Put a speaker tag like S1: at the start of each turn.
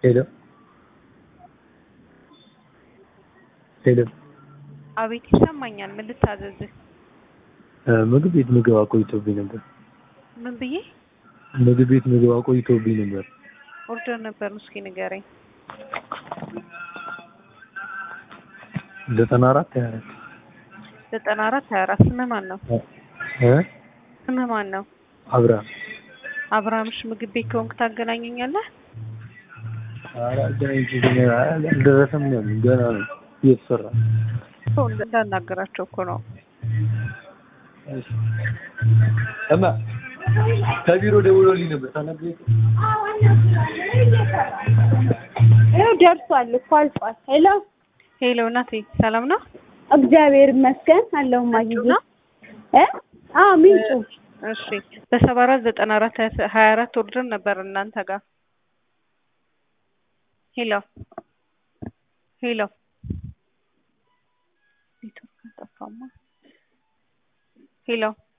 S1: ሄሎ ሄሎ
S2: አቤት ይሰማኛል። ምን ልታዘዝህ?
S1: ምግብ ቤት ምግብ አቆይቶብኝ ነበር።
S2: ምን ብዬ
S1: ምግብ ቤት ምግብ አቆይቶብኝ ነበር።
S2: ኦርደር ነበር እስኪ ንገረኝ።
S1: ዘጠና አራት ሀያ አራት
S2: ዘጠና አራት ሀያ አራት ስምህ ማን ነው?
S1: እ
S2: ስምህ ማን ነው?
S1: አብርሃም
S2: አብርሃምሽ ምግብ ቤት ከሆንክ ታገናኘኛለህ?
S1: ኧረ አገናኝቶኝ አልደረሰም ነው ያሉኝ። ገና ነው እየተሰራ ነው።
S2: ሰው እንዳናገራቸው እኮ ነው።
S1: እማ ከቢሮ ደውሎልኝ ነበር ታናግረኝ
S3: ይኸው ደርሷል እኮ አልቋል። ሄሎ
S2: ሄሎ እናቴ ሰላም ነው?
S3: እግዚአብሔር ይመስገን አለው ማግኘት
S2: ነው?
S3: እ አዎ ምንጩ
S2: እሺ በሰባ አራት ዘጠና አራት ሀያ አራት ኦርደር ነበር እናንተ ጋር። ሄሎ ሄሎ ኔትወርክ ጠፋማ። ሄሎ